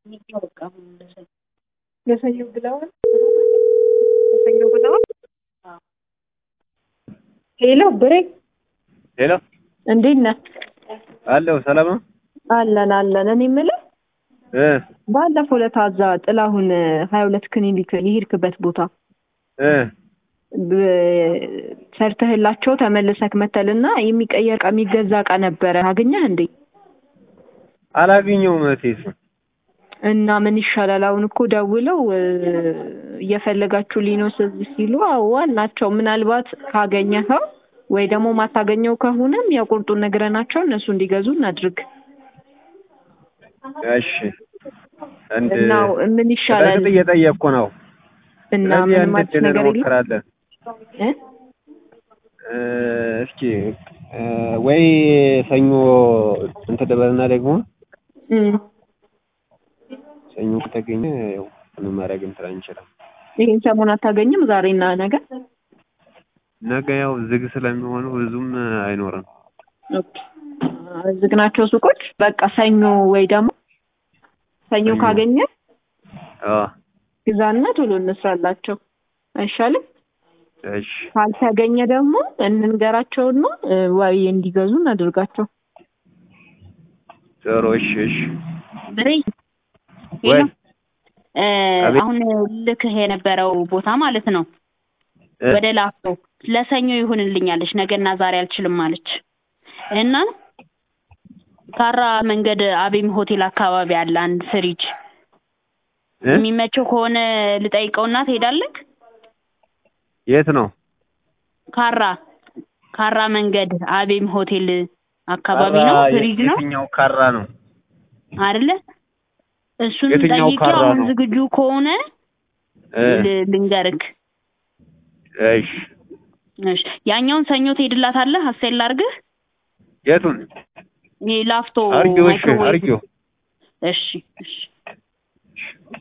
ለሰኞ ብለዋል ለሰኞ ብለዋል። ሄሎ ብሬ ሄሎ እንዴት ነህ? አለሁ ሰላም ነው አለን አለን። እኔ የምልህ እ ባለፈው ዕለት እዛ ጥላሁን ሀያ ሁለት ክሊኒክ የሄድክበት ቦታ እ ብ- ሰርተህላቸው ተመልሰክ መተልና የሚቀየር እቃ የሚገዛ እቃ ነበረ አገኘህ እንዴ? አላገኘሁም እህቴ እሱን እና ምን ይሻላል? አሁን እኮ ደውለው እ፣ እየፈለጋችሁ ሊኖስ ሲሉ አዎ ናቸው። ምናልባት ካገኘኸው ወይ ደግሞ ማታገኘው ከሆነም የቁርጡን ነግረናቸው እነሱ እንዲገዙ እናድርግ እሺ እንድ እና ምን ይሻላል? በእርግጥ እየጠየቅኩ ነው እና ስለዚህ ምንም አንድ አዲስ ነገር የለም እንሞክራለን እ? እ፣ እስኪ እ፣ ወይ ሰኞ እንትን ልበልና ደግሞ እም፣ ሰኞ ከተገኘ ያው ምንም ማድረግ እንትን አንችልም ይህን ሰሞን አታገኝም? ዛሬና ነገ ነገ ያው ዝግ ስለሚሆኑ ብዙም አይኖርም ኦኬ። ዝግ ናቸው ሱቆች። በቃ ሰኞ ወይ ደግሞ ሰኞ ሰኞ። ካገኘ አዎ ግዛና ቶሎ እንስራላቸው አይሻልም? እሺ ካልተገኘ ደግሞ እንንገራቸውና እ፣ ወይ እንዲገዙ እናድርጋቸው። ጥሩ እሺ እሺ ብሬ ወይ እ፣ አቤት። አሁን ልክህ የነበረው ቦታ ማለት ነው እ፣ ወደ ላፍቶ ለሰኞ ይሁንልኛለች ነገና ዛሬ አልችልም አለች እና ካራ መንገድ አቤም ሆቴል አካባቢ አለ አንድ ፍሪጅ እ? የሚመቸው ከሆነ ልጠይቀውና ትሄዳለህ የት ነው ካራ ካራ መንገድ አቤም ሆቴል አካባቢ ካራ ነው የ- ፍሪጅ ነው የትኛው ካራ ነው አይደለ እሱን የትኛው ጠይቄ ካራ አሁን ነው? ዝግጁ ከሆነ እ፣ ል- ልንገርክ እሺ እሺ ያኛውን ሰኞ ትሄድላታለህ አስቴር ላድርግህ የቱን ይሄ ላፍቶ አርጊው እሺ ማይክሮዌቭ አርጊው እሺ እሺ